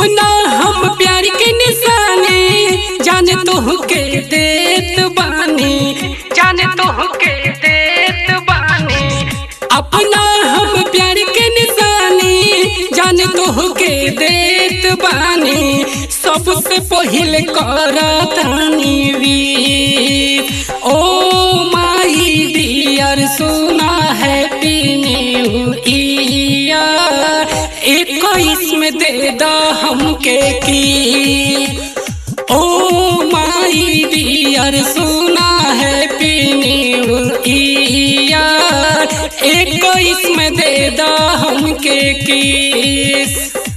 अपना हम प्यार के निशानी जाने तो के देत बानी जाने तो के देत बानी अपना हम प्यार के निशानी जाने तो के देत बानी सबसे पहिले करतानी वीर ओ माई डियर सुना हैप्पी न्यू ईयर इक्कीस में दे दा हमके की ओ माई डियर सुना हैप्पी न्यू ईयर इक्कीस में दे दा हमके किस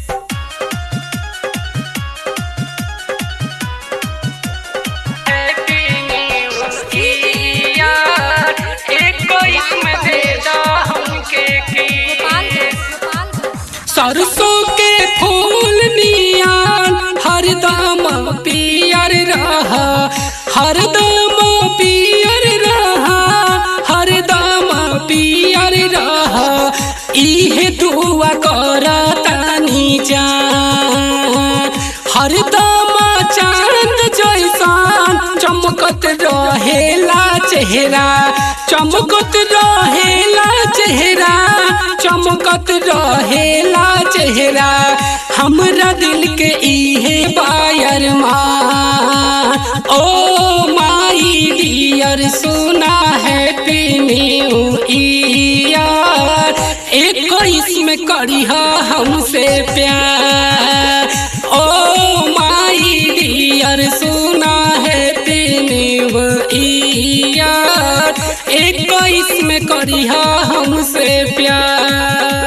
हैप्पी न्यू ईयर इक्कीस में दे दा हमके किस सरसों के फूल नियान हरदम पियर रहा हरदम पियर रहा हरदम पियर रहा इहे दुआ करतानी जान हरदम चांद जैसान चमकत रहेला चेहरा चमकत रहेला चेहरा चमकत रहेला चेहरा हमरा दिल के इहे बायर माँ ओ माई डियर सुना हैप्पी न्यू ईयर इक्कीस में करिहा हमसे प्यार ओ माई डियर सुना हैप्पी न्यू ईयर इक्कीस में करिहा हमसे प्यार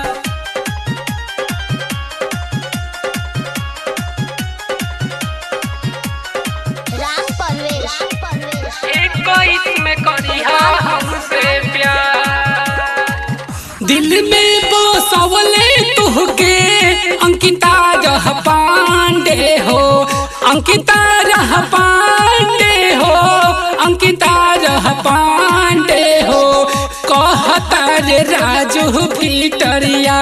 राम परवेश राम परवेश इक्कीस में करिहा हमसे प्यार दिल में बसवले तुहके अंकिता रह पांडे हो अंकिता रह पांडे हो अंकिता रह पांडे हो कहता रे राजू फिटरिया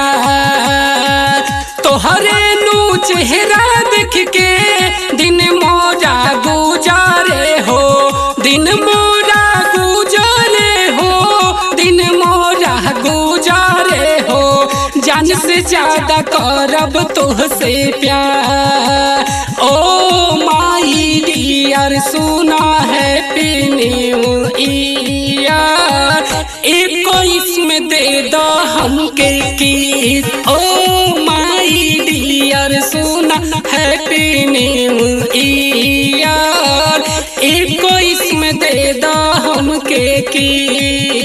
तोहरे नू चेहरा देख के दिन मोरा गुजारे हो दिन मोरा गुजारे हो दिन मोरा गुजारे हो जान से ज्यादा करब तुहसे प्यार ओ माई डियर सुना हैप्पी न्यू ईयर इक्कीस में दे दो हमके किस ओ माई डियर सुना हैप्पी न्यू ईयर इक्कीस में दे दो हमके किस